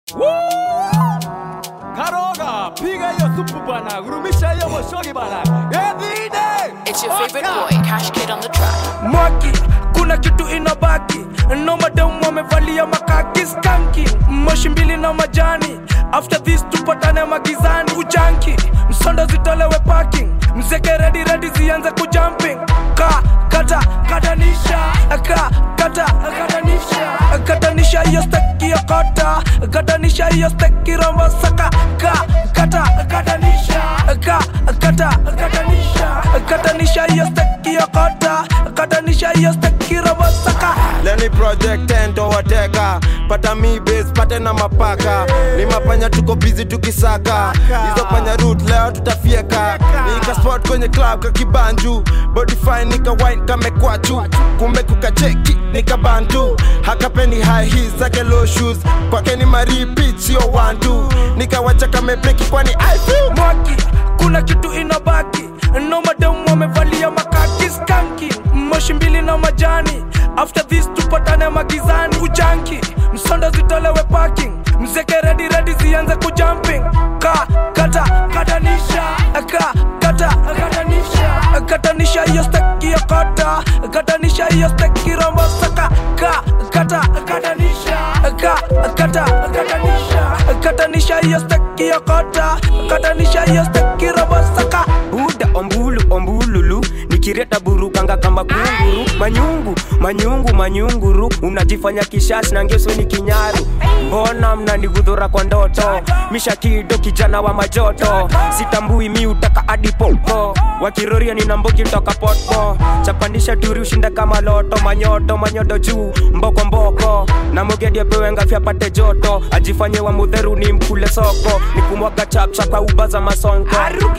Karoga, piga hiyo supu bana, gurumisha hiyo moshogi bana. Everyday. It's your favorite boy, Cash Kid on the track. mwaki kuna kitu inabaki no mademu wamevalia makaki skanki moshi mbili na majani after this tupatane magizani ujanki msondo zitolewe parking mzeke redi redi zianze kujumping ka kata katanisha ka kata katanisha katanisha hiyo steki ya kota katanisha hiyo steki rombo saka ka kata katanisha ka kata katanisha katanisha hiyo steki ya kota katanisha hiyo steki rombo saka leni project tento wateka pata mi base pate na mapaka ni mapanya tuko busy tukisaka hizo panya root leo tutafieka nika spot kwenye club kakibanju body fine nika wine kamekwachu kumbe kukacheki nika bantu hakapeni high heels zake low shoes kwake ni maripit sio one two nikawacha kamepeki kwani I feel mwaki kuna kitu inabaki no mademu wamevalia makaki skanki moshi mbili na majani after this tupatane magizani ujanki msondo zitolewe parking mzeke redi redi zianze kujumping ka kata katanisha ka kata katanisha katanisha hiyo steki ya kota katanisha hiyo steki rombo saka ka kata katanisha ka kata katanisha katanisha hiyo steki ya kota katanisha hiyo steki rombo saka buda ombulu ombululu nikireta burukanga kama kunguru manyungu manyungu manyunguru unajifanya kishashi na ngeso ni kinyaru mbona mnanigudhura kwa ndoto mishakido kijana wa majoto sitambui mi utaka adipopo wakiroria nina mbogi toka potpo chapandisha turi ushinda kama loto manyoto manyodo juu mboko mboko na mogedi apewe ngafi apate joto ajifanye wa mudheru ni mkule soko nikumwaga chapcha kwa uba za masonko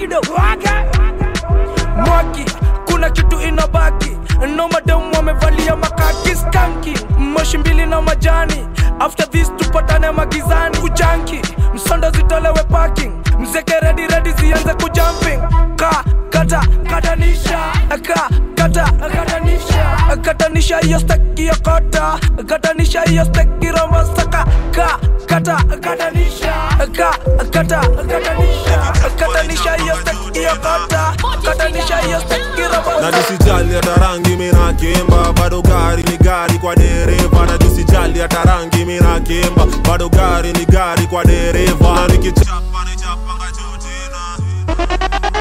mwaki kuna kitu inabaki no mademu wamevalia makaki skanki moshi mbili na majani after this tupatane magizani ujanki msondo zitolewe parking mzeke redi redi zianze kujumping ka kata katanisha ka kata katanisha katanisha hiyo steki ya kota katanisha hiyo steki rombo saka ka kata katanisha ka kata katanisha katanisha hiyo steki ya kota katanisha hiyo steki rombo na tusijali hata rangi mina kimba bado gari ni gari kwa dereva na tusijali hata rangi mina kimba bado gari ni gari kwa dereva na nikichapa ni chapanga juu tena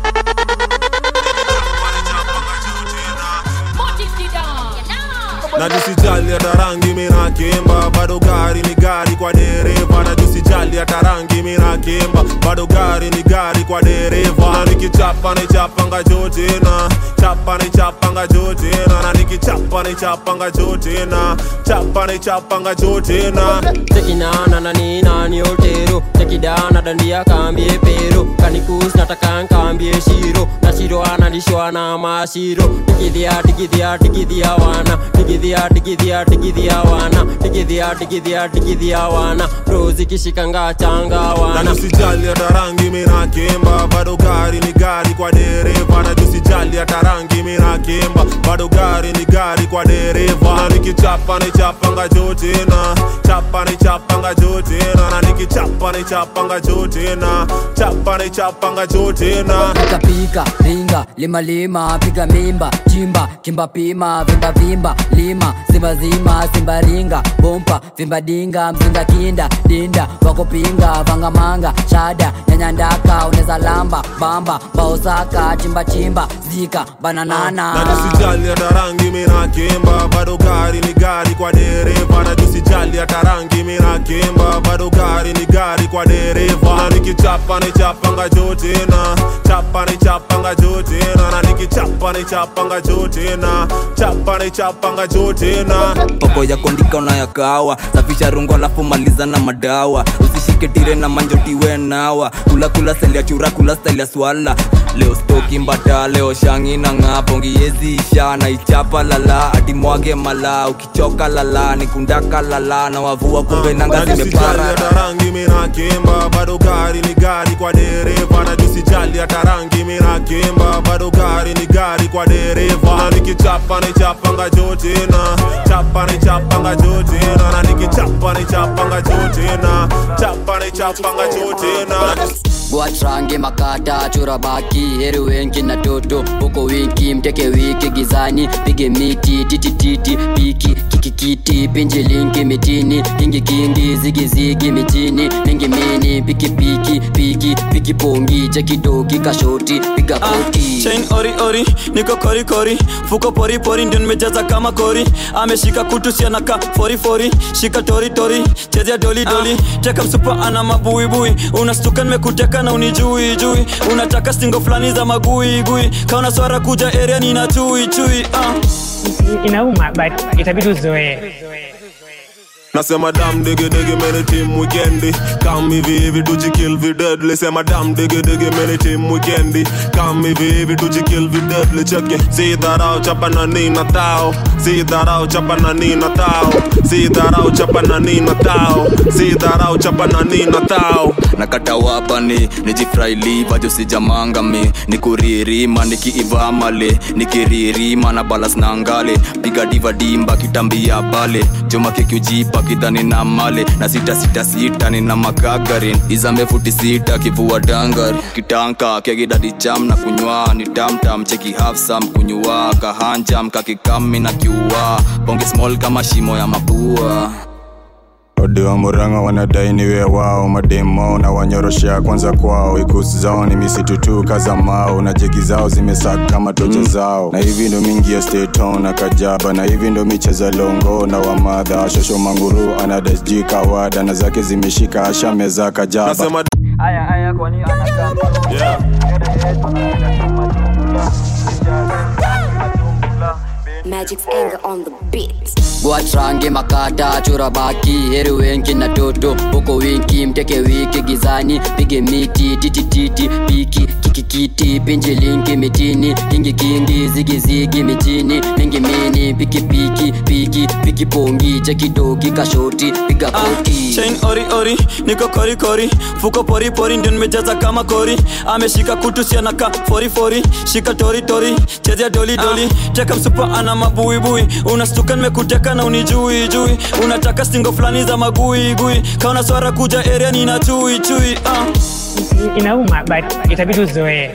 na tusijali hata rangi mina kimba bado gari ni gari kwa dereva na tusijali hata rangi mina kimba bado gari ni gari kwa dereva na nikichapa ni chapanga juu tena chapa ni chapanga juu tena na nikichapa ni chapanga juu tena chapa ni chapanga juu tena tekinana na ninani otero tekidana dandia kambie pero kanikus nataka nkambie shiro na shiro analishwa na mashiro tikidhia tikidhia tikidhia wana tikidhia tikidhia tikidhia wana tikidhia tikidhia tikidhia wana rozi kishikanga changa na wana tusijali hata rangi mina kimba bado gari ni gari kwa dereva na tusijali hata rangi mina kimba bado gari ni gari kwa dereva na nikichapa ni chapanga juu tena chapa ni chapanga juu tena na nikichapa ni chapanga juu tena chapa ni chapanga juu tena pika pika ringa lima lima piga mimba chimba kimba pima vimba vimba lima zimba zima simba ringa bompa vimba dinga mzinga kinda dinda wakopinga vanga manga shada nyanyandaka uneza lamba bamba baosaka chimba chimba zika bananana na tusijali hata rangi mina kimba bado gari ni gari kwa dereva na tusijali hata rangi mina kimba bado gari ni gari kwa dereva na nikichapa ni chapanga juu tena chapa ni chapanga juu tena na nikichapa ni chapanga juu tena chapa ni chapanga juu tena poko ya kondika unayakawa safisha rungo alafu maliza na madawa usishike tire na manjotiwe nawa kula kula style ya chura kula style ya swala leo stoki mbata leo shangi na ng'apo ngiyeziisha na ichapa lala ati mwage mala ukichoka lala nikundaka lala na wavua kumbe nanga na tusijali zimepara hata rangi mina kimba bado gari ni gari kwa dereva na tusijali sijali hata rangi mina kimba bado gari ni gari kwa dereva na nikichapa ni chapanga jotina chapa ni chapanga jotina na nikichapa ni chapanga jotina chapa ni chapanga jotina Watrange makata chora baki heri wengi na toto huko winki mteke wiki gizani pige miti titi titi piki kikikiti pinji lingi mitini kingi kingi zigi zigi mitini mingi mini piki piki piki piki pongi chekidogi kashoti piga koti chain ori ori niko kori kori fuko pori pori ndio nimejaza kama kori ameshika kutu sianaka fori fori shika tori tori chezea doli doli teka msupa ana mabuibui unastuka nimekuteka na unijui jui unataka stingo fulani za magui gui kaona swara kuja area nina chui chui uh. inauma but itabidi uzoee Nasema dam digi digi many team weekendi Come hivi hivi tujikill vi deadly Sema dam digi digi many team weekendi Come hivi hivi tujikill vi deadly Check it Si dharau chapa na nina tao Si dharau chapa na nina tao Si dharau chapa na nina tao Si dharau chapa na nina tao nakata wapani nijifraili vajo sijamangami nikuririma nikiivamale nikiririma na balas na ngale piga diva dimba kitambia pale choma kikiujipa kidhani na male na sita sita sita nina makagarin izambe futi sita kivua dangari kitanka kegidadi jam na kunywa ni tamtam cheki hafsam kunywa kahanjam kakikami na kiua bonge small kama shimo ya mapua odi wa muranga wanadai niwe wao mademo na wanyoroshea kwanza kwao ikusi zao ni misitu tu kaza mao na jegi zao zimesaka kama tocha zao na hivi ndo mingi ya steton na kajaba na hivi ndo micheza longo na wamadha shosho manguru anadasji kawada na zake zimeshika ashameza kajaba Nasema aya aya kwani anakaa yeah. Magic's anger on the beat. Watrange makata chora baki heri wengi na toto huko winki mteke wiki gizani pige miti titi titi piki kikikiti pinji lingi mitini kingi kingi zigi zigi mitini mingi mini piki piki piki piki pongi chekidogi kashoti piga koti chain ori ori niko kori kori fuko pori pori ndio nimejaza kama kori ameshika kutu sianaka fori fori shika tori tori chezea doli doli teka msupa ana mabuibui unastuka nimekuteka na unijui jui unataka stingo fulani za magui gui kaona swara kuja area nina chui chui uh. inauma but itabidi uzoee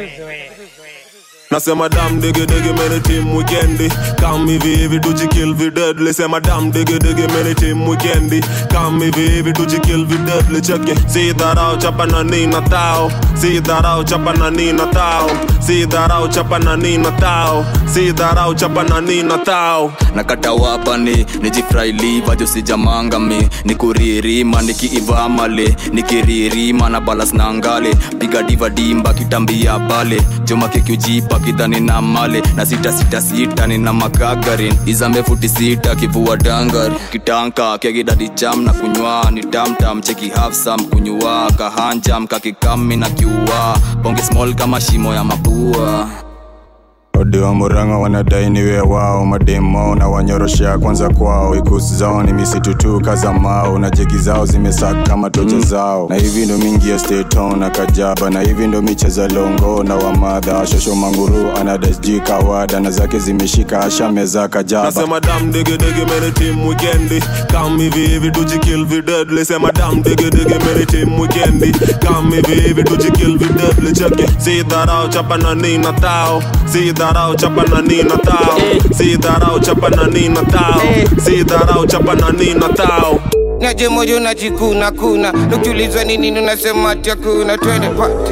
Nasema dam digi digi many team weekendi Come hivi hivi tujikill vi deadly Sema dam digi digi many team weekendi Come hivi hivi tujikill vi deadly Check it Si dharau chapa na nina tao Si dharau chapa na nina tao Si dharau chapa na nina tao Si dharau chapa na nina tao nakata wapani nijifraili vajo sijamangami nikuririma nikiivamale nikiririma na balas na ngale piga diva dimba kitambia pale joma kikiujipa kidhani na male na sita sita sita nina makagarin izambe futi sita kivua dangari kitanka kegidadi jam na kunywa ni tamtam cheki hafsam kunywa kahanjam kakikami na kiua bonge small kama shimo ya mapua odi wa muranga wanadai niwe wao mademo na wanyoroshea kwanza kwao ikusi zao ni misitu tu kaza mao na jegi zao zimesaka kama tocha zao na hivi ndo mingi ya steton na kajaba na hivi ndo micheza longo na wamadha shosho manguru anadasji kawada na zake zimeshika ashameza kajaba Nasema dam digi digi many team weekendi Come hivi hivi tujikill vi deadly Sema dam digi digi many team weekendi Come hivi hivi tujikill vi deadly Check it Si dharau chapa na nina tao Si dharau chapa na nina tao Si dharau chapa na nina tao Si dharau chapa na nina tao naje moyo najikuna kuna nukiulizwa ni nini unasema ati hakuna twende party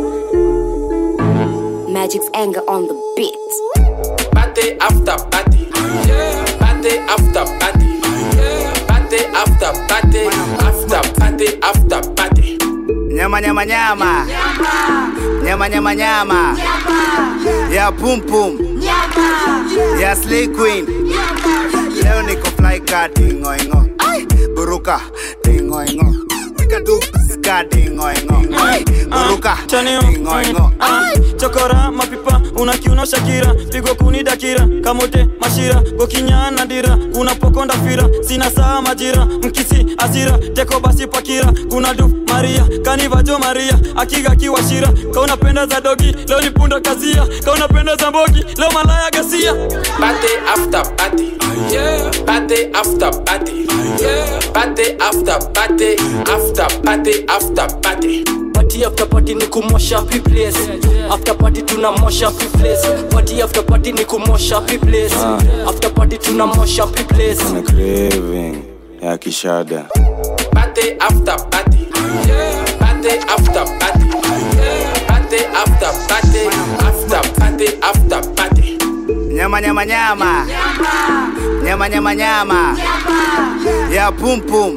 Magic's anger on the beat. Party after party. Party after party. Party after party. After party after party. nyama nyama nyama nyama nyama nyama ya pum pum ya slay queen leo niko fly ka dingoingo buruka dingoingo Wika du ska dingoingo buruka buruka chanio Ingoingo. Ah, chokora mapipa unakiuno shakira pigo kuni dakira kamote mashira gokinyana dira kuna pokonda fira sina saa majira mkisi asira teko basi pakira kuna du maria kanivajo maria akiga kiwashira kaunapenda za dogi leo ni punda kazia kaunapenda za mbogi leo malaya gasia Party after party. Yeah. Party after party. Yeah. Party after party. After party after party. party after party ni kumosha pi place after party tunamosha pi place party after party ni kumosha pi place after party tunamosha pi place Kuna craving ya kishada Party after party. Yeah. Party after party. Yeah. Party after party. After party after party. nyama nyama nyama nyama nyama nyama ya pum pum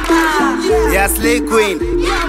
ya slay queen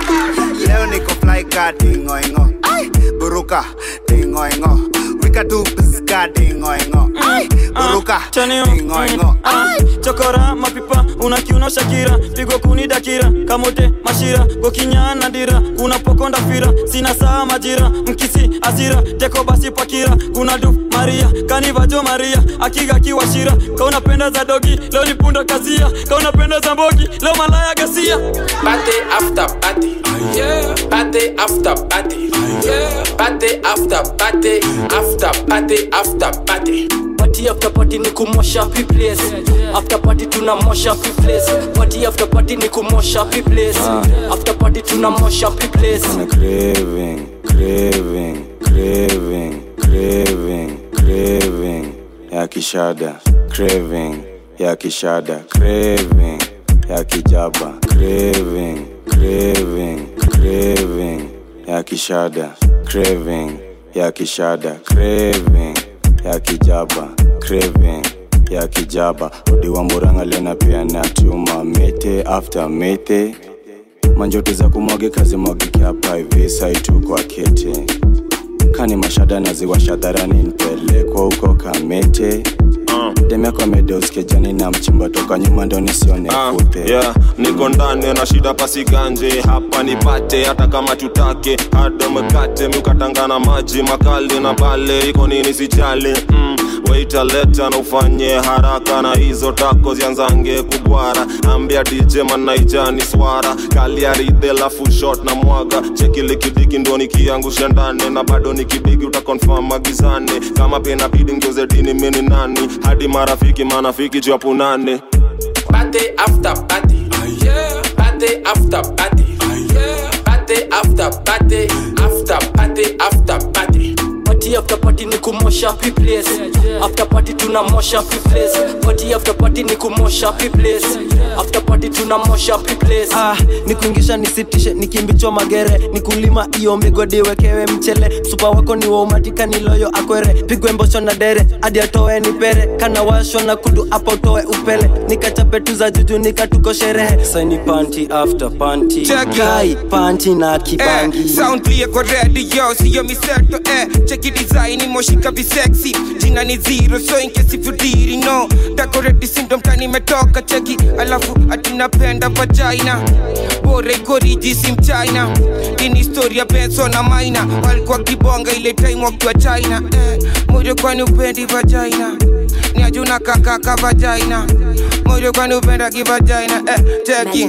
leo niko fly ka dingoingo buruka dingoingo wika tu piska dingoingo buruka dingoingo chokora mapipa unakiuno shakira pigo kuni dakira kamote mashira gokinyana dira kuna pokonda fira sina saa majira mkisi asira teko basi pakira kuna du maria kanivajo maria akiga kiwashira kaunapenda za dogi leo ni punda kazia kaunapenda za mbogi leo malaya gasia Party after party. Yeah. Party after party. Yeah. Party after party. After party after party. party after party ni kumosha pi place after party tunamosha pi place party after party ni kumosha pi place after party tunamosha pi place Kuna craving, craving, craving, craving, craving ya kishada craving ya kishada craving ya kijaba craving, craving, craving ya kishada craving ya kishada craving ya kijaba craving ya kijaba udi wa muranga lena pia na chuma mete after mete manjoto za kumwagika zimwagike hapa hivi saitu kwa kete kani mashada naziwasha dharani nipelekwa huko kamete demeko amedeoskejani na mchimba toka nyuma ndo nisione Ah, kute yeah, niko ndani na shida pasiganje hapa nipate hata kama tutake hada mkate miukatangana maji makali na bale iko nini sijali mm, waita leta na ufanye haraka na hizo tako zianzange kubwara ambia dj manaijani swara kaliaridhe lafu shot na mwaga chekilikidiki ndo nikiangusha ndani na bado nikibigi utakonfam magizani kama pena bidi ngeuze dini mini nani hadi marafiki manafiki japunane Party after party. Yeah. Party after party. Yeah. Party after party. After party after party. party after party ni kumosha pi place after party tunamosha pi place party after party ni kumosha pi place after party tunamosha pi place ah, nikuingisha nisitishe nikimbichwa magere nikulima iyo migodi wekewe mchele supa wako ni waumatika niloyo akwere pigwe mbosho na dere hadi atoe nipere kana washo na kudu hapo utoe upele nikachape tu za juju nikatuko sherehe saini panti after panti Check it. kai panti na kibangi Eh, sound clear kwa radio siyo miseto eh cheki design moshika visexy jina ni zero so in case if you didn't know decorate syndrome tani imetoka cheki alafu atinapenda vagina bora iko riji si mchina ini historia benso na maina walikuwa kibonga ile time wakiwa china eh, moyo kwani upendi vagina ni ajuna kakaka vagina moyo kwani upenda kivagina eh, cheki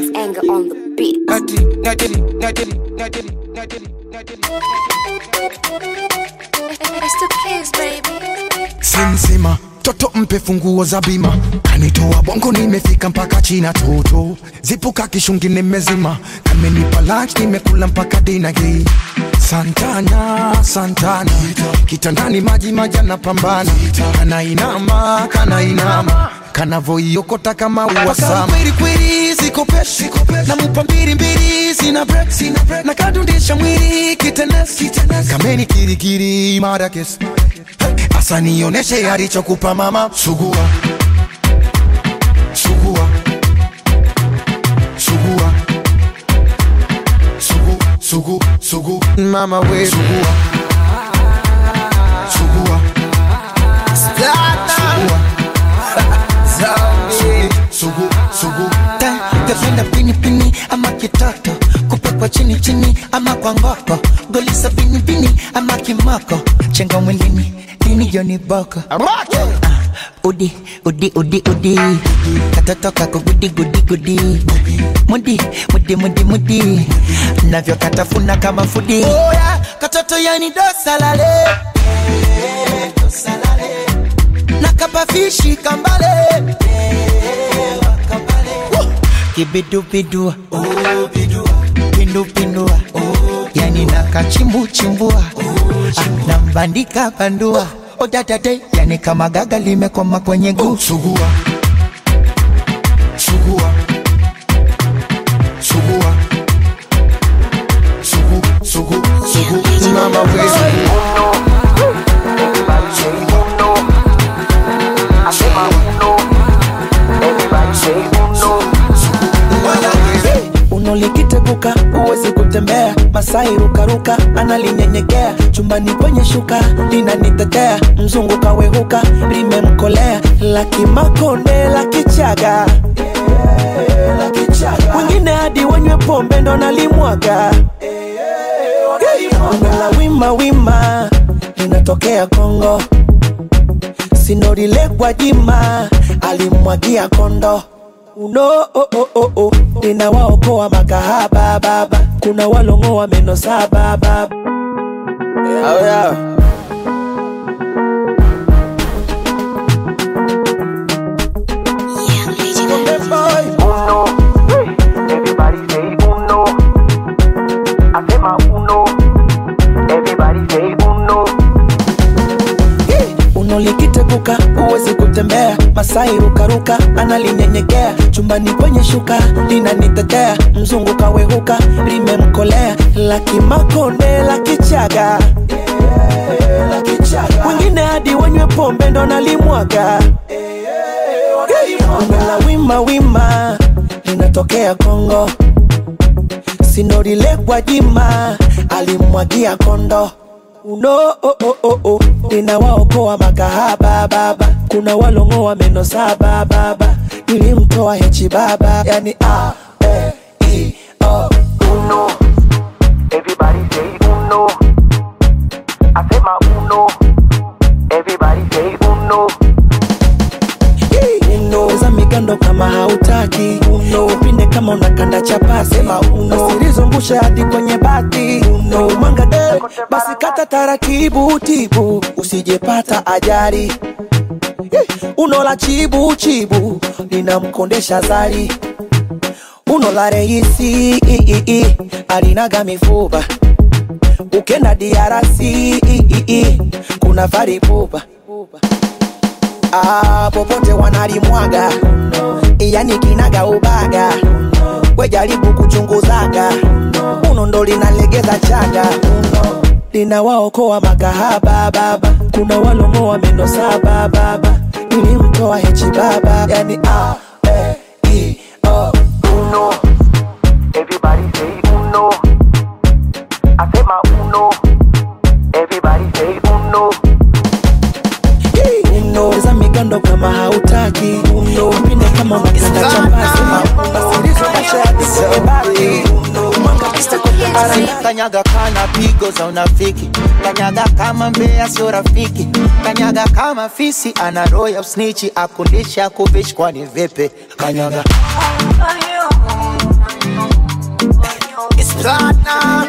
Nati, nati, nati, nati, nati, simsima toto mpe funguo za bima kanitoa bongo nimefika mpaka china toto zipuka kishungi nimezima kamenipa lunch nimekula mpaka dina hii santana santana kitandani maji majana pambana kanainama kanainama kanavoiokota kama uwasama kwelikweli sikopeshi namupa mbili mbili sina break na kadundisha mwili kitenesi kameni kirikiri marakes asa nioneshe alichokupa mama sugua sugua sugua sugu sugu sugu mama we sugua sugua sugu sugu Ta- tapenda pini pini ama kitata kupa kwa chini chini ama kwa ngoko goli sabini bini ama kimoko chenga mwilini dini joni boko Ah, udi udi udi udi katoto kako gudi gudi gudi mudi mudi mudi mudi navyo katafuna kama fudi oh, yeah. katoto yani dosalale nakapafishi kambale Woo. kibidubidua pindupindua yani nakachimbuchimbua Ah, nambandika bandua odadade yani kama gaga limekwama kwenye guu sugua sugua sugua sugu sugu sugu mama we unolikiteguka huwezi kutembea masai rukaruka analinyenyekea chumbani kwenye shuka linanitetea mzungu kawehuka limemkolea lakimakonde la kichaga wengine hadi wanywe pombe ndo nalimwaga la wima wima linatokea kongo sinorilekwa jima alimwagia kondo uno oh, oh, oh, oh. linawaokoa makahaba baba kuna walongoa meno saba baba oh, yeah. unolikiteguka huwezi kutembea masai rukaruka analinyenyekea chumbani kwenye shuka linanitetea mzungu kawehuka limemkolea lakimakonde la kichaga wengine hadi wanywe pombe ndo nalimwaga la wima wima linatokea kongo sinorilekwa jima alimwagia kondo uno oh, oh, oh, oh. linawaokoa makahaba baba kuna walongoa meno saba baba nilimtoa hechi baba yani a e i o uno Everybody say uno. I say my uno. Everybody say uno. uno za migando kama hautaki uno upinde kama unakanda chapasi uno usilizungushe hadi kwenye bati uno mwanga de basi kata taratibu tibu usijepata ajali Eh, uno la chibu chibu linamkondesha zari uno la reisi i, i, i, alinaga mifupa ukenda diarasi i, i, i, kuna faripupa ah, popote wanalimwaga yani kinaga ubaga wejaribu kuchunguzaga uno ndo linalegeza chaga uno linawaokoa makahaba baba kuna walongoa meno saba baba nilimtoa hechi baba yani a e i o Uno. Everybody say uno. I say my uno. Everybody say uno. uno za migando kama hautaki uno upinde kama unakanda chapasi basilizungushe hadi kwenye bati Ara, kanyaga kana pigo za unafiki kanyaga kama mbea sio rafiki kanyaga kama fisi ana roho ya usnichi akundisha kuvishi kwani vipi kanyaga It's platinum.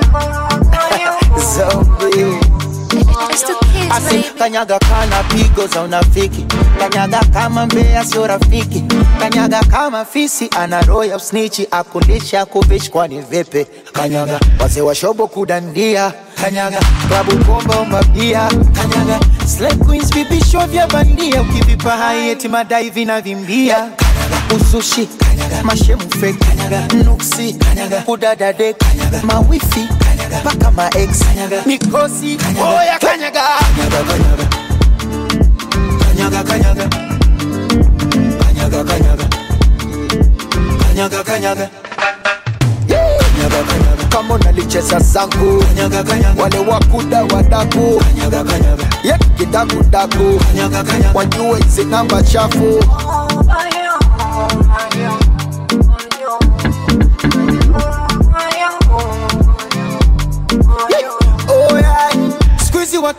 Zombie. Asi kanyaga kana pigo za unafiki kanyaga kama mbea sio rafiki kanyaga kama fisi ana roho ya usnichi akundisha kuvishi kwani vipi kanyaga wazee wa shobo kudandia kanyaga klabu komba umabia kanyaga Slay queens vipisho vya bandia ukivipa hai eti madai vinavimbia kanyaga usushi kanyaga mashemu fake kanyaga nuksi kanyaga udadade kanyaga mawifi kanyaga paka ma ex kanyaga mikosi oya kanyaga kanyaga kanyaga kanyaga kanyaga kanyaga kanyaga kanyaga kanyaga Kanyaga, kanyaga. kama unalicheza zangu kanyaga, kanyaga. wale wakuda wadaku kanyaga, kanyaga. yet kidakudaku wajue hizi namba chafu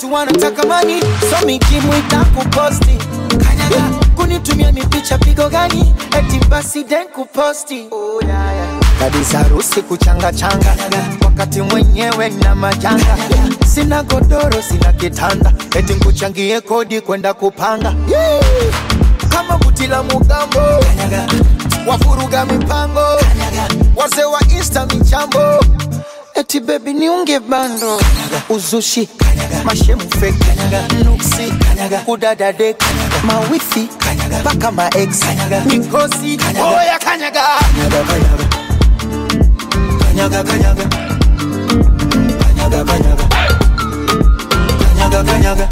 watu wanataka mani so mikimwita kuposti kanyaga kunitumia mipicha pigo gani eti basi den kuposti oh, yeah, yeah. kabisa harusi kuchanga changa wakati mwenyewe na majanga sina godoro sina kitanda eti nkuchangie kodi kwenda kupanga yeah. kama buti la mugambo wafuruga mipango wazee wa insta michambo eti bebi niunge bando uzushi mashemu fake nuksi kudadade mawifi mpaka maex mikosi oya kanyaga kanyaga kanyaga kanyaga kanyaga kanyaga kanyaga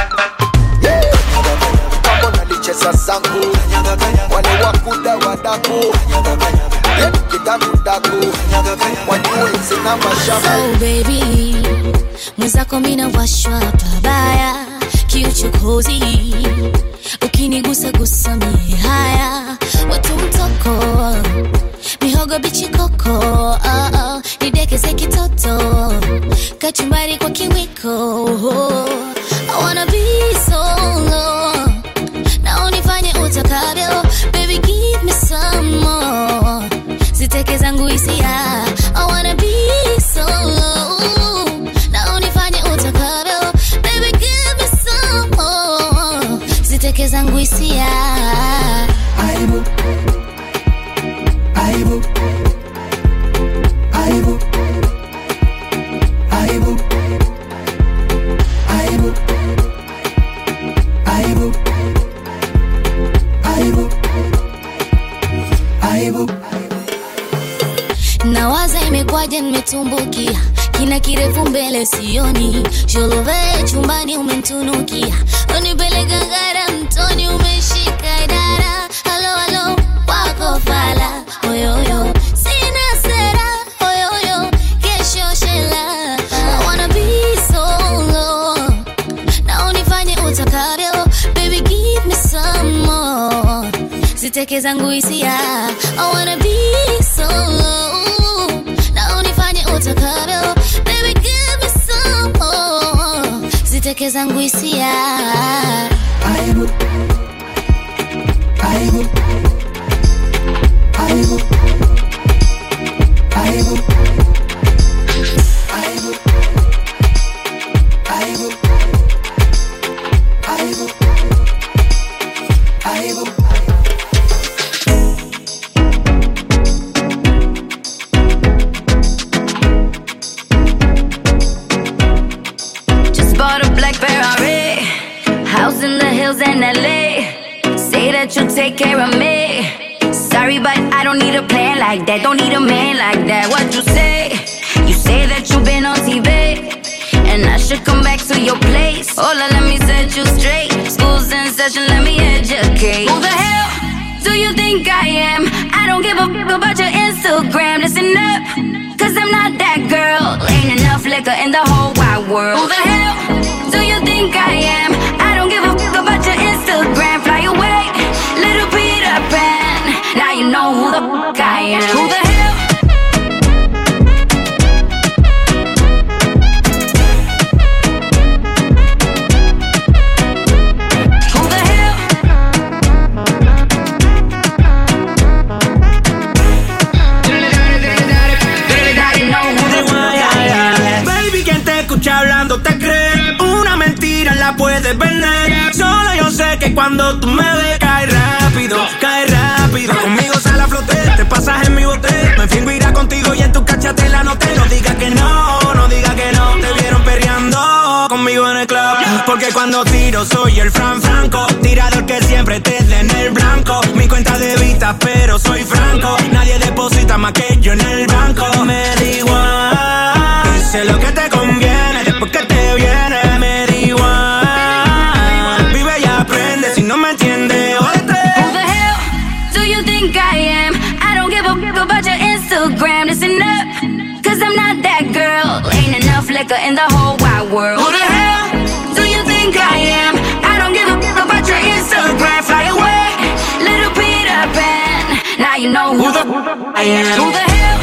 mambo nalicheza zangu wale wakuda wadaku kidakudaku wajue zina mashamu So baby, mwenzako mina washwa pabaya kiuchokozi, ukinigusa gusa mie haya watu mtoko mihogo bichi koko oh, oh, nidekeze kitoto kachumbari kwa kiwiko I wanna be solo na unifanye utakavyo baby give me some more ziteke zangu hisia I wanna be solo na unifanye utakavyo baby give me some more ziteke zangu hisia aibu aibu aibu aibu aibu aibu aibu aibu nawaza imekwaje nimetumbukia kina kirefu mbele sioni sholove chumbani umemtunukia unipeleka ngara mtoni umeshika idara halo halo wako fala oyoyo sina sera oyoyo kesho shela I wanna be solo na unifanye utakavyo baby give me some more ziteke zangu hisia I wanna be solo na unifanye utakavyo baby give me some more ziteke zangu hisia aibu aibu aibu aibu aibu aibu aibu aibu Just bought a black Ferrari, house in the hills in LA. Say that you'll take care of me. Sorry, but I don't need a plan like that. Don't need a man like that. What you say? You say that you've been on TV, and I should come back to your place. Hola, let me set you straight. School's in session, let me educate. Who the hell do you think I am? I don't give a fuck about your Instagram. Listen up, cause I'm not that girl. Ain't enough liquor in the whole wide world. Who the hell do you think I am? I don't give a fuck about your Instagram. Fly away, little Peter Pan. Now you know who the fuck I am. Who the hell? Who the hell? Baby, quien te escucha hablando te cree Una mentira la puedes vender Solo yo sé que cuando tú me ves Cae rápido, cae rápido Conmigo sale a flote, te pasas en mi bote Me fingo irá contigo y en tu cachate la noté No digas que no, no digas que no Te vieron perreando conmigo en el club Porque cuando tiro soy el Fran Franco Tirador que siempre te dé en el blanco Mi cuenta de vista pero soy franco Nadie deposita más que yo en el banco Me da igual Sé lo que te conviene después que te viene Me da igual Vive y aprende si no me entiendes Jódete. Who the hell do you think I am? I don't give a fuck about your Instagram. Listen up, cause I'm not that girl. Ain't enough liquor in the whole wide world. Who the hell do you think I am? I don't give a fuck about your Instagram. Fly away, little Peter Pan. Now you know who the I am. Who the hell?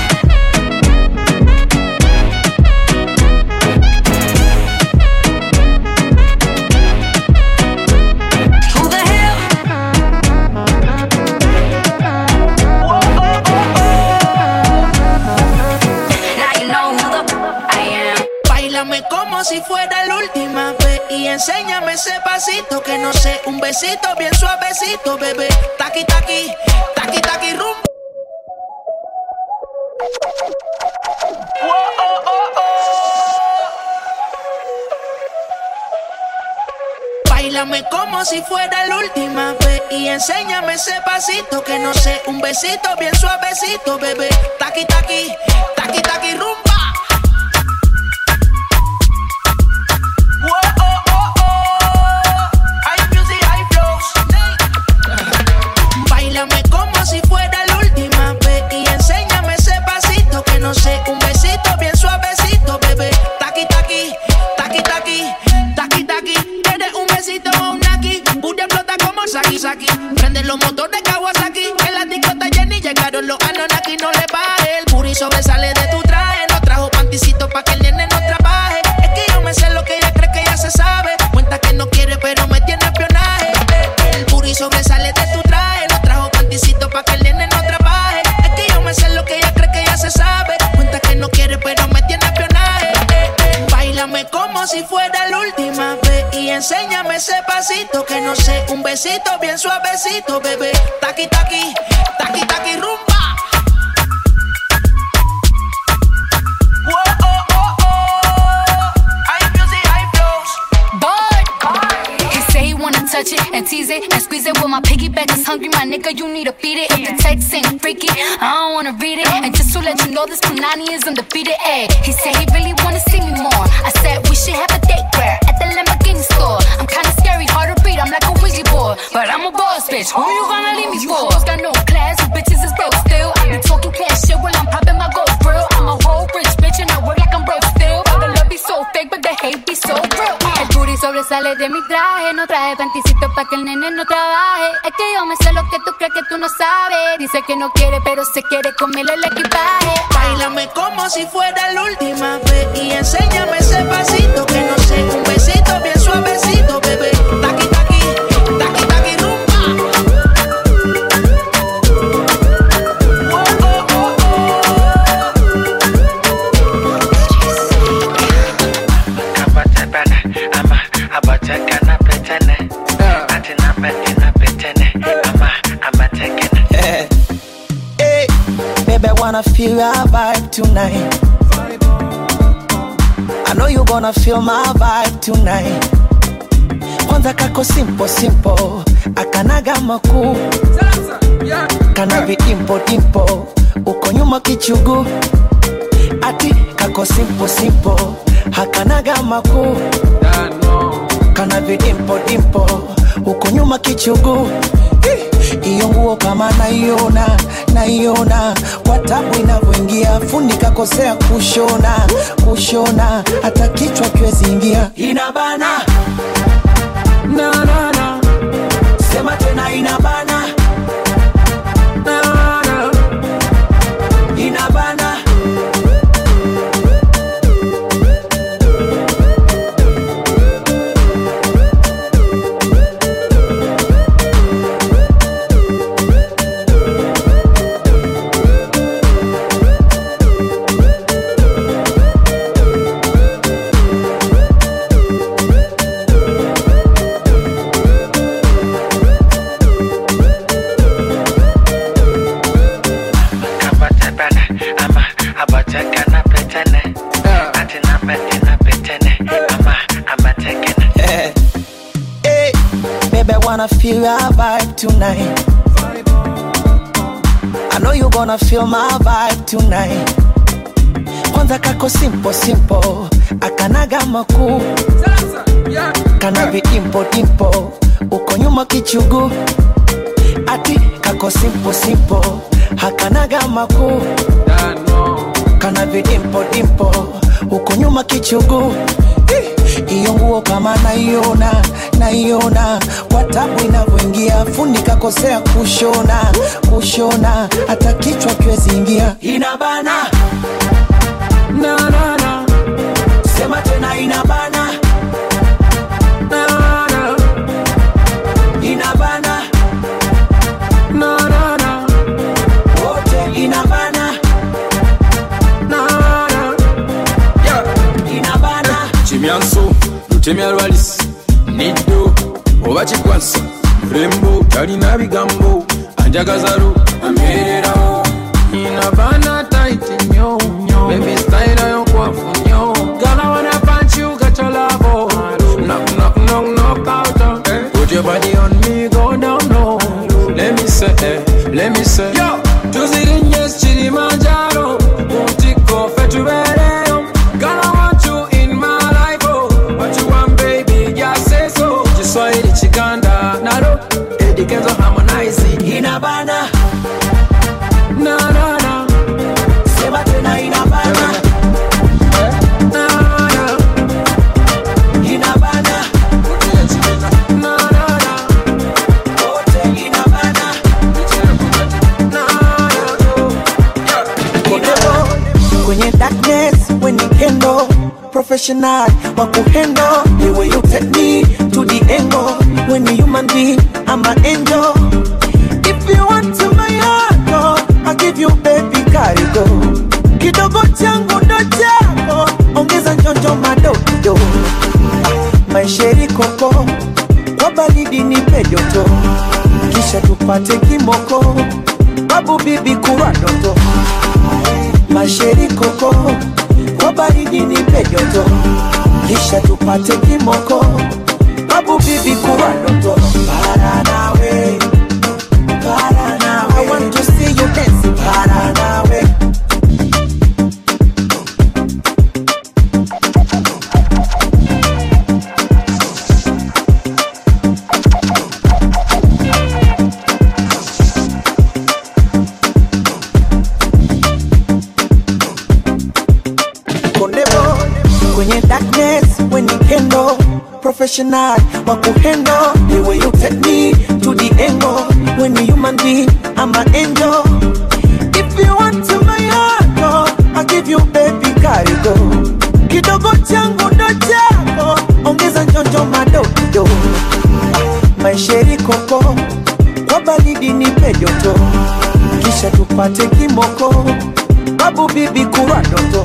como si fuera la última vez y enséñame ese pasito que no sé, un besito bien suavecito, bebé. Taqui taqui, taqui taqui rumba. Bailame como si fuera la última vez y enséñame ese pasito que no sé, un besito bien suavecito, bebé. Taqui taqui, taqui taqui rumba. Bailame como si fuera la última vez y enséñame ese pasito que no sé, un besito bien suavecito, bebé. Taqui taqui, taqui taqui, taqui taqui. ¿Quieres un besito o un naki? Booty explota como Saki Saki. Prende los motores Kawasaki. En la discota Jenny llegaron los Anonaki. No le baje, el booty sobresale de tu traje. No trajo panticito pa' que el nene no trabaje. Es que yo me sé lo que ella cree que ya se sabe. Cuenta que no quiere, pero me tiene espionaje. El booty sobresale de tu traje. No trajo panticito pa' que el nene no trabaje. Es que yo me sé lo que ella cree que ya se sabe. Cuenta que no quiere, pero me tiene espionaje. Bailame como si fuera la última vez y enséñame ese pasito que no sé, un besito bien suavecito, bebé. Taqui taqui, taqui taqui rumba. Bored. He say he wanna touch it and tease it and squeeze it. Well, my piggyback is hungry, my nigga. You need to feed it. If the text ain't freaky, I don't wanna read it. And just to let you know, this Punani is undefeated. Ay, he said he really wanna see me more. I said we should have a date where at the Lamborghini store. I'm kinda scary, hard to read. I'm like a Ouija board, but I'm a boss bitch. Who you gonna leave me for? Hoes got no class, you bitches is broke still. I be talking cash shit while I'm popping my gold grill. I'm a whole rich bitch and I work like I'm broke still. But the love be so fake, but the hate be so real. El booty sobresale de mi traje, no traje panticito pa' que el nene no trabaje. Es que yo me sé lo que tú crees que tú no sabes. Dice que no quiere, pero se quiere comerle el equipaje. Bailame como si fuera la última vez y enséñame ese pasito que no sé, un besito bien suavecito, bebé. Taqui taqui, taqui taqui rumba. Hey, baby, I wanna feel your vibe tonight. I know you gonna feel my vibe tonight. Kwanza kako simple simple, akanaga makuu, kana vidimpo dimpo, uko nyuma kichugu, ati kako simple simple, hakanaga makuu, kana vidimpo dimpo, uko nyuma kichugu iyo nguo kama naiona naiona kwa tabu inavyoingia fundi kakosea kushona kushona hata kichwa kiwezi ingia inabana na, na, na. sema tena inabana na, na. inabana Hey, hey, baby, I wanna feel your vibe tonight. I know you gonna feel my vibe tonight. Kwanza kako simple simple, akanaga makuu, kana vidimpo dimpo, uko nyuma kichugu, ati kako simple simple, hakanaga makuu, kana vidimpo dimpo, uko nyuma kichugu iyo nguo kama naiona naiona kwa tabu inavyoingia fundi kakosea kushona kushona hata kichwa kiwezi ingia inabana na, na, na. sema tena inabana na, na. inabana na, na, na. wote inabana na, na. inabana Jimmy myanso lutemya lwalis niddo oba kikwansa mulembo talina bigambo anjagazalo amererawo inabana taiti nyo nyo baby style yonkwafu nyo gala wanna punch you got your love knock knock knock knock out eh. put your body on me go down low let me say eh, let me say yo tuzirinye kilimanjaro mutiko fetubereyo gala want you in my life oh what you want baby just say so kiswahili chikanda nalo edikenzo harmonize inabana na na na sema tena inabana na na inabana na na na wote inabana kwenye darkness when you handle professional wa kuhandle the way you take me to the angle when you human being I'm an angel if you want to my heart oh, I'll give you baby karigo kidogo changu ndo chako ongeza njonjo madogo maisheri koko kwa baridi nipe joto kisha tupate kimoko babu bibi kurwa doto masheri koko kwa baridi nipe joto kisha tupate kimoko babu bibi kurwa doto para nawe para nawe I want to see you dance para nawe kondebo kwenye darkness when you handle professional wa kuhandle the way you take me to the angle when you human being I'm an angel if you want to my heart oh, I'll give you baby karigo kidogo changu ndo chako ongeza njonjo madogo maisheri koko kwa baridi nipe joto kisha tupate kimoko babu bibi kurwa doto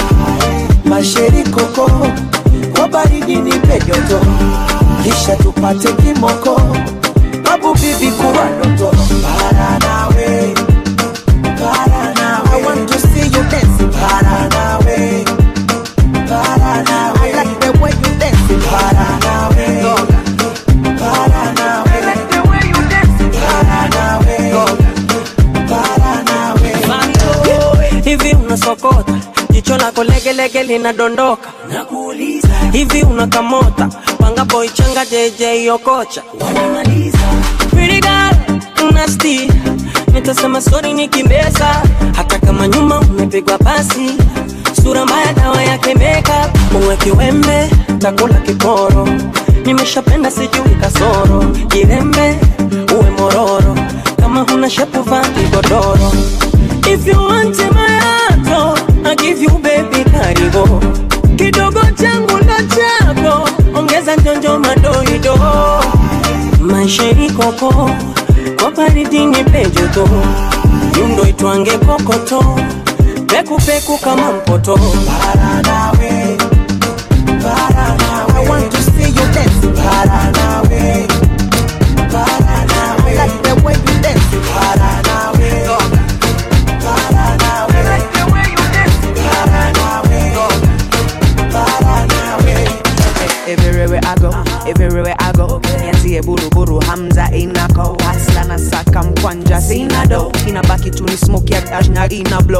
masheri koko kwa baridi nipe joto kisha tupate kimoko babu bibi kurwa doto para nawe para nawe I want to see you dance para nawe para nawe I like the way you dance para nawe para nawe I like the way you dance para nawe para nawe hivi unasokota jicho lako legelege linadondoka nakuuliza hivi unakamota panga boy changa jj okocha Pretty girl, nasty nitasema sori nikimbeza hata kama nyuma umepigwa basi sura mbaya dawa yake makeup uwe kiwembe takula kikoro nimeshapenda sijui kasoro jirembe uwe mororo kama huna shepu vaa kigodoro if you want my heart oh, I give you baby karibu kidogo changu ndo chako ongeza njonjo madoido maisheni koko kwa baridi nipe joto yundo itwange kokoto pekupeku kama mpoto para nawe para nawe I want to see you dance para nawe para nawe I like the way you dance para nawe para nawe I like the way you dance para nawe para nawe Everywhere I go, everywhere I go nianzie buruburu hamza inako hasla na saka mkwanja sina do inabaki tu ni smoke ya dash na ina blow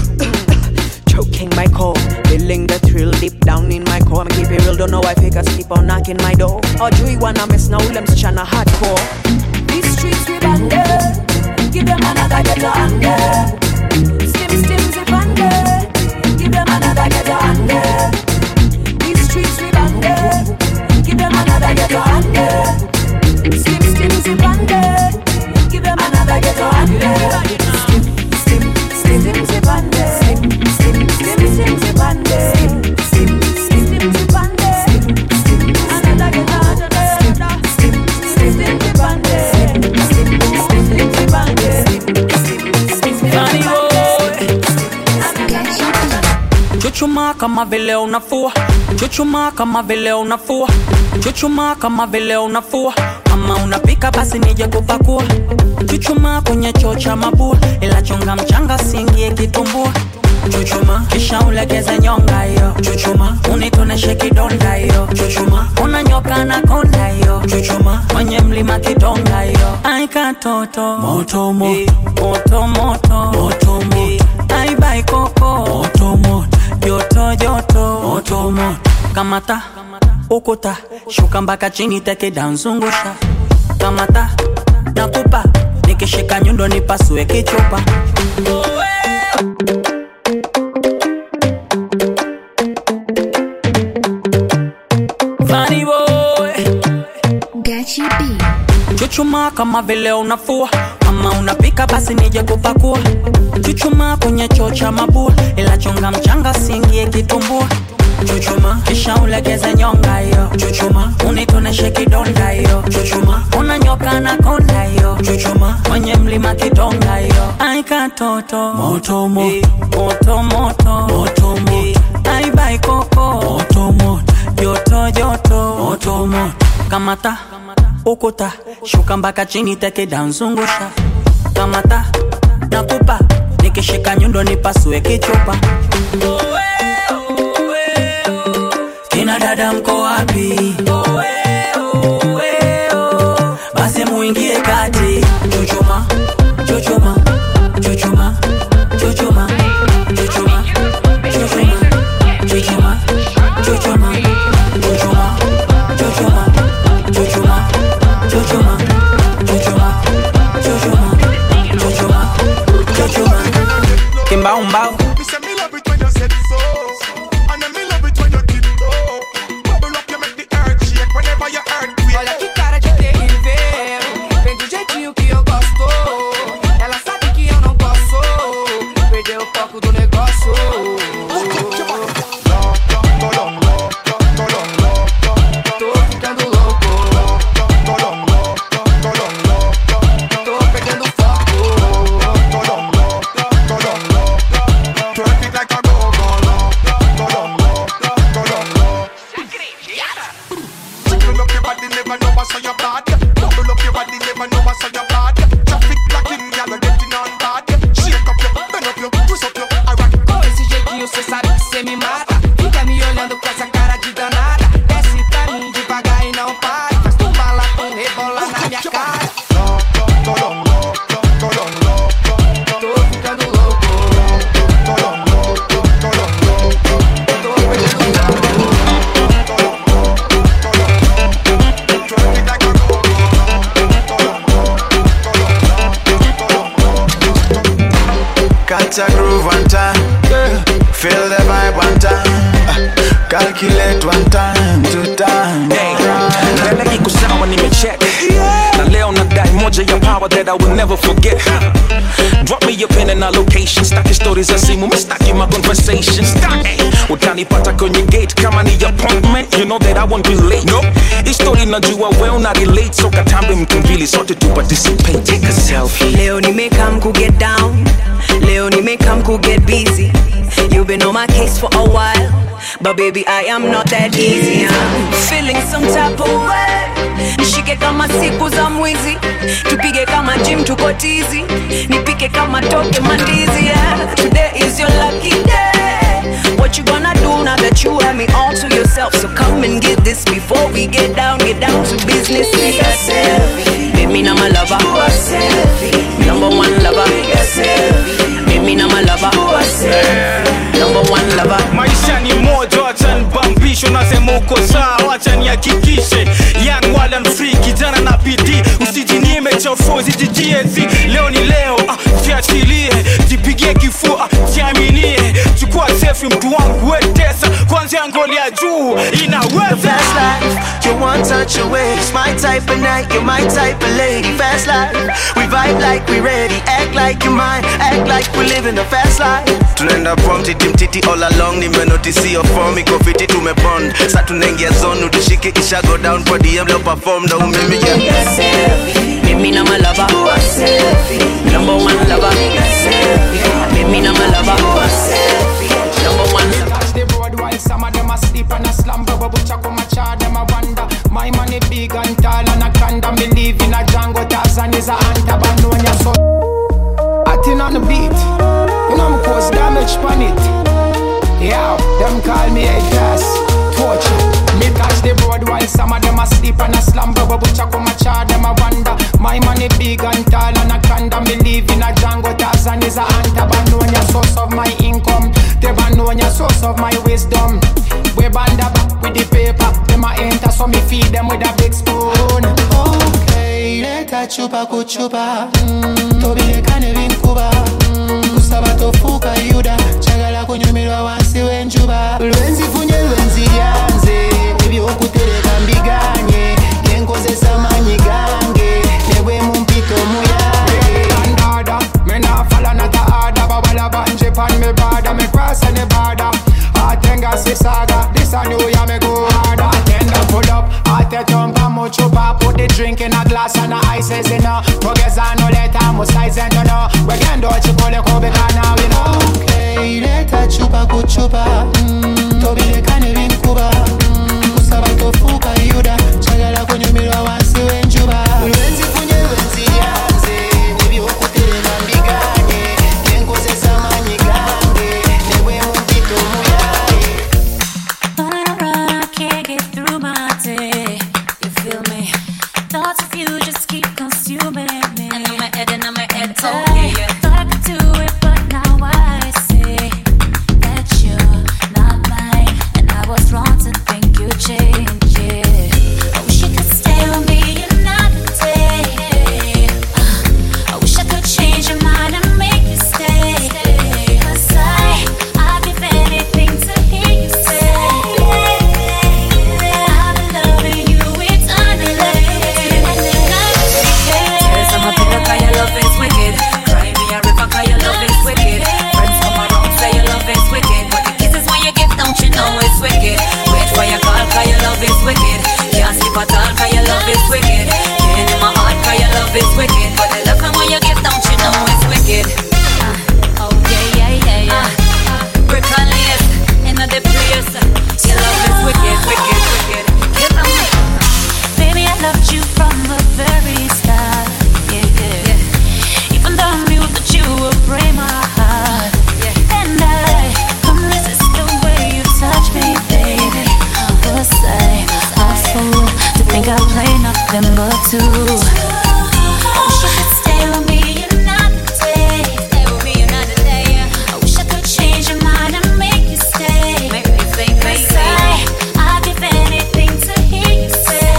choking my core feeling the thrill deep down in my core keep it real don't know why fakers keep on knocking my door ojui wana mess na ule msichana hardcore These streets we banded. Give them another ghetto under. Stim stim zip under. Give them another ghetto under. These streets we banded. Give them another ghetto under. Stim stim zip under. Give them another ghetto under. Stim stim stim zip under. Stim stim stim stim zip under. Stim stim stim zip under. Stim another ghetto under. Stim stim stim zip under. Stim stim stim zip under. Funny boy chuchuma kama vile unafua chuchuma kama vile unafua chuchuma kama vile unafua kama unapika basi nije kupakua chuchuma kwenye choo cha mabua ila chunga mchanga singie kitumbua chuchuma kisha ulegeze nyonga hiyo chuchuma unitoneshe kidonda hiyo chuchuma unanyoka na konda hiyo chuchuma kwenye mlima kidonga hiyo aikatoto moto moto moto moto moto moto aibai koko moto moto joto joto moto moto kamata ukuta shuka mpaka chini teke danzungusha kamata nakupa nikishika nyundo nipasue kichupa Funny boy. chuchuma kama vile unafua kama unapika basi nije kupakua chuchuma kwenye choo cha mabua ila chunga mchanga singie kitumbua chuchuma kisha ulegeze nyonga hiyo chuchuma unitoneshe kidonda hiyo chuchuma unanyoka na konda hiyo chuchuma kwenye mlima kidonga hiyo aikatoto moto moto moto moto moto moto aibai koko moto moto joto joto moto moto kamata ukuta shuka mpaka chini teke danzungusha kamata nakupa nikishika nyundo nipasue kichupa kina dada mko wapi basi muingie kati chuchuma chuchuma chuchuma chuchuma chuchuma chuchuma chuchuma chuchuma chuchuma chuchuma chuchuma chuchuma chuchuma chuchuma chuchuma chuchuma kimbaumbau Olha que cara de terrível Vem do jeitinho que eu gosto Ela sabe que eu não posso Perder o foco do negócio Tô ficando louco Tô perdendo foco Jiggle up your body, never know what's on your bad. Bubble up your body, never know what's on your bad. Traffic blocking, girl, you're getting on bad. Shake up your, bend up your, twist up your, alright. Com esse jeitinho cê sabe que cê me mata Fica me olhando com essa cara de danada Desce pra mim devagar e não para Faz tu malatum rebola na minha cara Tô ficando louco Catch a groove one time, feel the vibe one time, uh, calculate one time, two time. mbele iko sawa nimecheck na leo nadai moja ya power that i will never forget drop me your pin and a location staki stories za simu mistaki my conversation Staki. utanipata kwenye gate kama ni appointment you know that i won't be late no hii story najua well na relate so katambe mtu mbili sote tu participate take a selfie Leo nimekam ku get down Leo nimekam ku get busy You've been on my case for a while But baby I am not that easy I'm feeling some type of way Nishike kama siku za mwizi Tupige kama gym tuko tizi Nipike kama toke mandizi yeah. Today is your lucky day What you gonna do now that you have me all to yourself So come and get this before we get down Get down to business Take a selfie Baby now my lover Number one lover Baby now my lover Number one lover maisha ni moja wacha nibambisho nasema uko sawa wacha nihakikishe young wild and free kijana na bidii usijinyime chafua usijijiezi leo ni leo ah, jiachilie jipigie kifua jiaminie chukua sefi mtu wangu wetesa kwanzia ngoli ya juu The inaweza fast life, you one touch away. It's my type of night, you're my type of lady. Fast life, we vibe like we ready. Act like you mine, act like we living the fast life. tunaenda prom titi mtiti all along nimenotisio form iko fiti tumebond sa tunaingia zone tushike kisha go down kwa dm leo perform na umeme yeah. Baby now my lover Number one lover Baby now my lover Number one lover big and tall and a conda me live in a jungle Tarzan is a hunter but no one ya so Acting on the beat You know me cause damage pan it Yeah, them call me a gas Torture Me touch the road while some of them asleep and a slumber But which I come a char them a wonder My money big and tall and a conda me live in a jungle Tarzan is a hunter but no one ya source of my income They ban know ya source of my wisdom We band up with the paper Them a enter so me feed them with a big spoon Okay, leta chupa kuchupa mm, tobirekane binkuba mm, kusaba tofuuka yuda kyagala kunyumirwa wansi w'enjuba lwenzifunye lwenziryanze ebyokutereka mbiganye yenkozesa maanyi gange nebwe mu mpito muyange Andada, me nah follow not a order Bawala banje pan me border Me cross any border Atenga si saga This a new year me go harder Atenda pull up Ate tumpa mucho pa Put the drink in a glass and a ices in a Togeza no leta mu size and no Wegendo chipole kobe kana we know Okay, leta chupa kuchupa mm, Tobirekane binkuba mm, Kusaba tofuka yuda Chagala kunyumirwa wansi w'enjuba Lwenzifunye lwenziryanze Ebyokutereka mbiganye Yenkozesa maanyi gange Nebwe mu mpito muyaye I can't get through my day. You feel me? Thoughts of you just keep consuming me. And I'm head and I'm head. Oh yeah, yeah. Thought I could do it, but now I see that you're not mine, and I was wrong to think you change it. I wish you could stay with me another day. I wish I could change your mind and make you stay. 'Cause I, I'd give anything to hear you say. I've been loving you eternally. Tears on my pillow 'cause your love is wicked. Cry me a river 'cause your love is wicked. Friends come around say your love is wicked. But the kisses when you give, don't you know it's wicked? Wait for your call 'cause your love is wicked. Can't sleep at all 'cause your love is wicked. Pain in my heart 'cause your love is wicked. But the love when you give, don't you know it's wicked? Oh yeah, yeah, yeah, yeah. Brick and lace in the place. Your love is wicked, wicked, wicked. Give 'em Baby, I loved you from the very start. Yeah, yeah. Even though I knew that you would break my heart. And I couldn't resist the way you touch me, baby. Was I a fool to think I play nothing but two? I wish you could stay with me another day. Stay with me another day. I wish I could change your mind and make you stay. Make me stay, make I, I'd give anything to hear you say.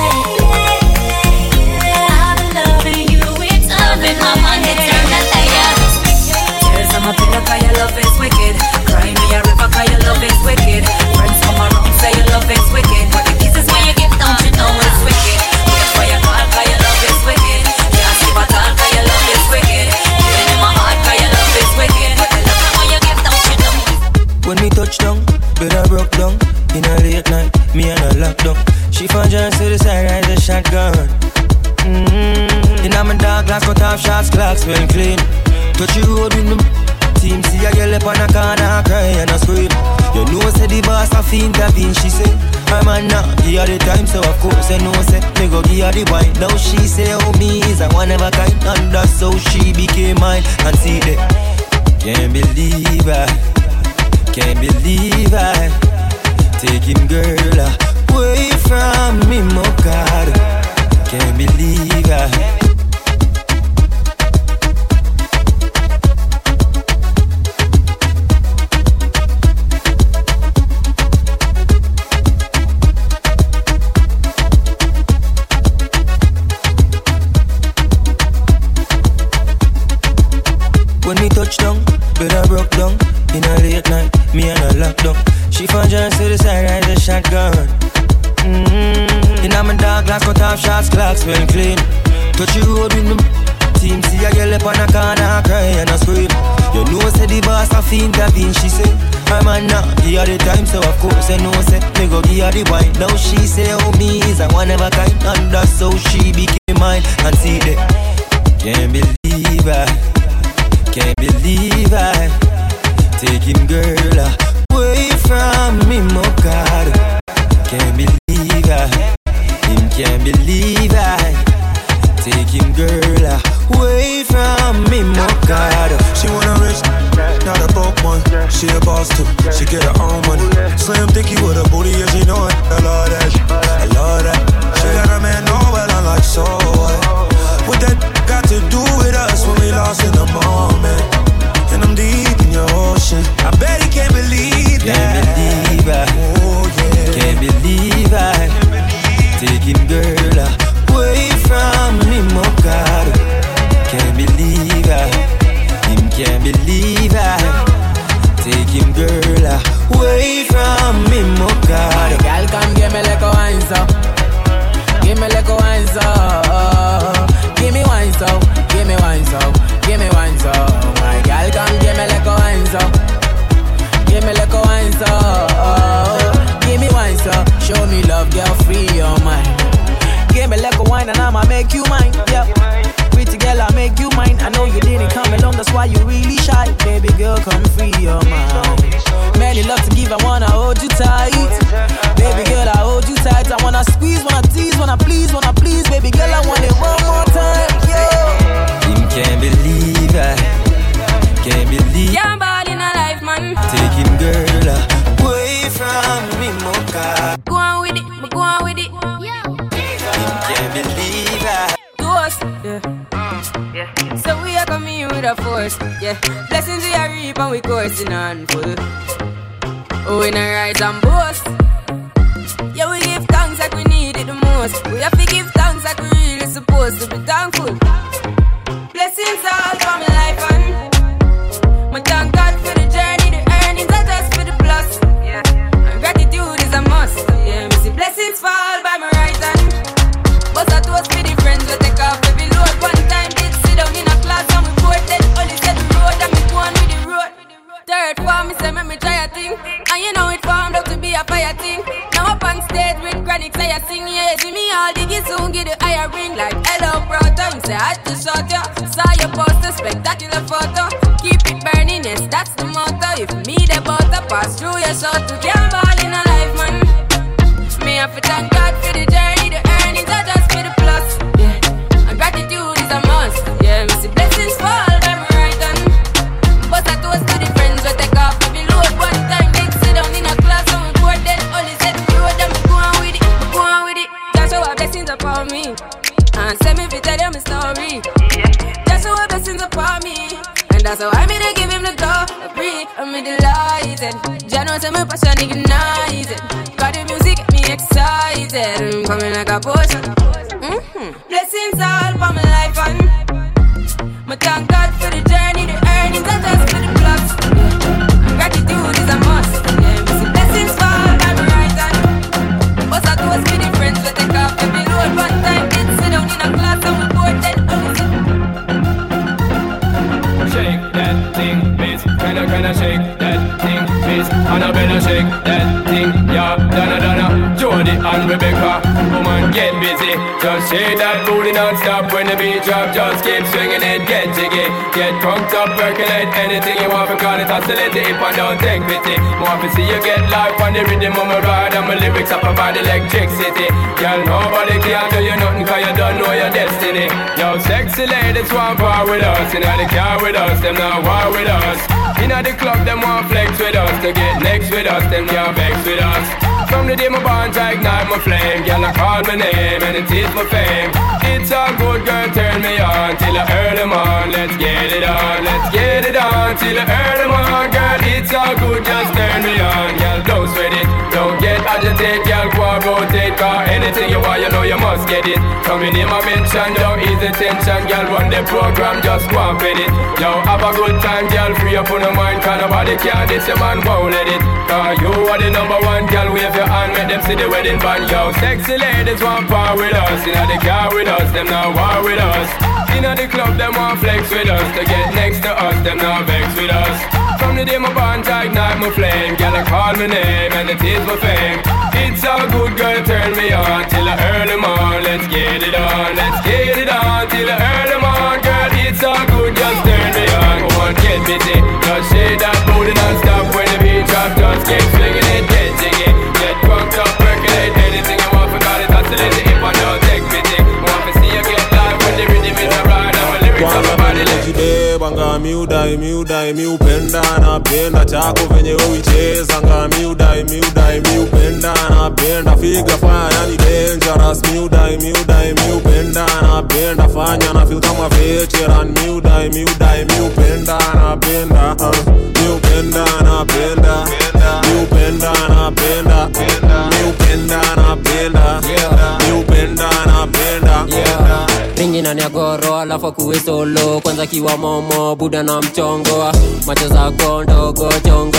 I've been loving you eternally. my man eternally, yeah. Tears on my pillow 'cause your love is wicked. Cry me a river 'cause your love is wicked. Friends come around say your love is wicked. But the kisses when you give, don't you know it's wicked? Wait for your call 'cause your love is wicked. Can't sleep at all 'cause your love is wicked. Pain in my heart 'cause your love is wicked. But the love when you give, don't you know? When me touch down, bed I broke down. In a late night, me and her lockdown. She found just to the side, rise a shotgun. Mm-hmm. In a my dark glass, cut off shots, clocks well clean. Touch you road with me. Team see a girl up on a corner, cry and a scream. You know, say the boss a fiend, intervene, she say. I'm a nah, give her the time, so of course I know, say, me go give her the wine. Now she say, oh, me is a one of a kind, and that's how she became mine. And see that, can't believe I. Can't believe I taking girl away from me, my God. Can't believe I. When me touch down, bed I broke down In a late night, me and her lockdown She found just to the side, rise a shotgun mm-hmm. In a my dark glass, cut off shots, clocks well clean Touch you road with me Team see a girl up on a corner, cry and a scream You know say the boss a fiend, intervene, she say I'm a nah, give her the time, so of course I know say Me go give her the wine, now she say oh me is a one of a kind And that's how she became mine And see that, can't believe I can't believe I taking girl away from me, my God. Can't believe I, him can't believe from me, mocha. My girl, come give me like a wine, so. Give me like a wine, so. Give me wine, so. Give me wine, so. Give me wine, so. My girl, come give me like a wine, so. Give me like a wine, so. Give me wine, so. Show me love, girl, free your mind. Give me like a wine and I'ma make you mine. Yeah. Pretty girl, I make you mine. I know you didn't come along, that's why you really shy. Baby girl, come free your mind. Many love to give, I wanna hold you tight. Baby girl, I hold you tight. I wanna squeeze, wanna tease, wanna please, wanna please. Baby girl, I want it one more time. Yeah. Him can't believe I can't believe Yeah, I'm ball in a life, man. taking girl away from me, mocha. Go on with it, me go on with it. Him can't believe I. Ghost, yeah. So we are coming with a force, yeah. Blessings we are reap and we coursing on full. Oh, we not rise and boast. Yeah, we give thanks like we need it the most. We have to give thanks like we really supposed to be thankful. Blessings all for my life and my thank God for the journey, the earnings are just for the plus. Yeah, and gratitude is a must. Yeah, me see blessings fall by my right hand. But I toast for the friends we take off every load. One time did sit down in a class and we bored then only said the road and me go on with the road. Third form, me say me me try a thing, and you know it formed out to be a fire thing. Now up on stage with chronic say I sing yeah, see me all diggy soon get the higher ring like hello brother. Me say I had to shot ya, saw your poster spectacular photo. Keep it burning, yes that's the motto. If me the butter pass through your shot to can't ball in a life man. Me have to thank God for the journey, the earnings are just for the plus. Yeah, and gratitude is a must. Yeah, me see blessings fall by my right hand. But I toast to the friends we take off every load. One time they sit down in a class and we bored then only said the road and we go on with it, we go on with it. Just show our blessings upon me. And send me to tell you my story. Just show our blessings upon me. And that's how I made to give him the glory. I'm delighted. Jah knows I'm passion ignited. Got the music get me excited. I'm coming like a potion. Mm-hmm. Blessings all for my life and my thank God for the journey, the earnings are just for the plus. Yeah. Gratitude is a must. Yeah, me see blessings fall by my right hand. But I toast for the friends we take off every load. One time did sit down in a class and we bored then only sit Shake that thing, miss. Kinda, kinda shake that thing, miss. Annabella shake that thing, yeah. Donna, Donna, Jody and Rebecca. Woman, get busy. Just shake that booty non-stop when the beat drop. Just keep swinging it, get jiggy. Get crunked up, percolate anything you want. Because it oscillate if I don't take pity. More to see you get life on the rhythm of my ride. And my lyrics up about electricity. Girl, nobody can do you nothing cause you don't know your destiny. Yo, sexy ladies want power with us. In the car with us, them not war with us. In the club, them want flex with us. To get next with us, them can't vex with us. From the day my bonds I ignite my flame Girl, I call my name and it is my fame It's a good girl, turn me on Till I earn them on, let's get it on Let's get it on, till I earn them on Girl, it's all good, just turn me on Girl, don't sweat it, don't get agitated Girl, go and rotate, cause anything you want, you know you must get it Coming in my mention, don't ease the tension Girl, run the program, just go and fit it Yo, have a good time, girl, free up on the mind Cause nobody can this, your man won't let it Cause you are the number one, girl, wave your hand Make them see the wedding band, yo Sexy ladies want part with us Inna the car with us, them not war with us Inna the club, them want flex with us To get next to us, them not vex with us From the day my bond I ignite my flame Girl, I call my name and it is my fame It's all good, girl, turn me on Till I earn them on, let's get it on Let's get it on, till I earn them on Girl, it's all good, just turn me on Come on, get busy Just shake that booty non-stop When the beat drop, just keep swinging it, get jiggy Get drunk up, percolate anything you want Forgot it, oscillate it if I don't take pity Want to see you get live when the rhythm is a ride And my lyrics on my body like jibebanga miudai miudai miupenda napenda chako venye uicheza nga miudai miudai miupenda napenda figa fanya yani dangerous miudai miudai miupenda napenda fanya na feel kama veteran miudai miudai miupenda napenda uh, miupenda napenda miupenda napenda miupenda napenda miupenda napenda ringi na niagoro alafu akuwe solo kwanza kiwa momo buda na mchongo macho zako ndogo chongo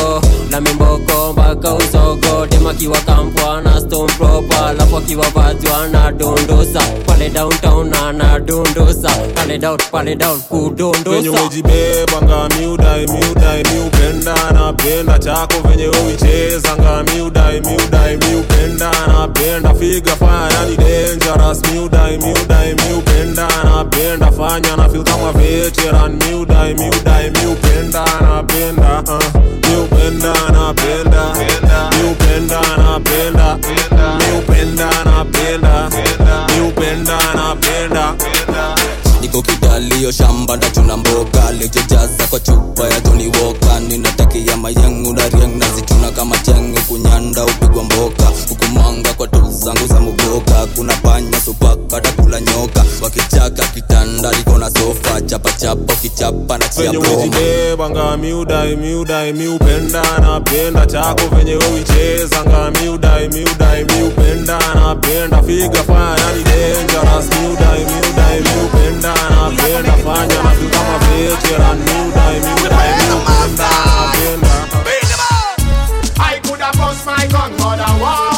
na mimboko mpaka usogo demakiwa kampwa na stone proper alafu akiwa vajwa na dondosa pale downtown na na dondosa pale down pale down venye kudondosa umejibeba ngami udai miudai miupenda napenda chako venye uicheza ngami udai miudai miupenda napenda figa faya yani dangerous miudai miudai miupenda napenda fanya na feel kama veteran miudai miudai miupenda napenda uh, miupenda napenda miupenda napenda miupenda napenda miupenda napenda niko kidalio shamba ndachuna mboga lejojaza kwa chupa ya joni woka ninatakia mayangu na riang nazituna kama chenge kunyanda upigwa mboka hukumanga kwa tu zangu za mugoka kuna panya supaka takula nyoka wakichaka kitanda liko na sofa chapachapa ukichapa na chia venye broma umejibeba ngami udai miudai miupenda napenda chako venye uicheza ngami udai miudai miupenda napenda figa faya yani dangerous miudai miudai miupenda napenda fanya na feel kama veteran miudai miudai miupenda napenda I could have bust my gun, but I want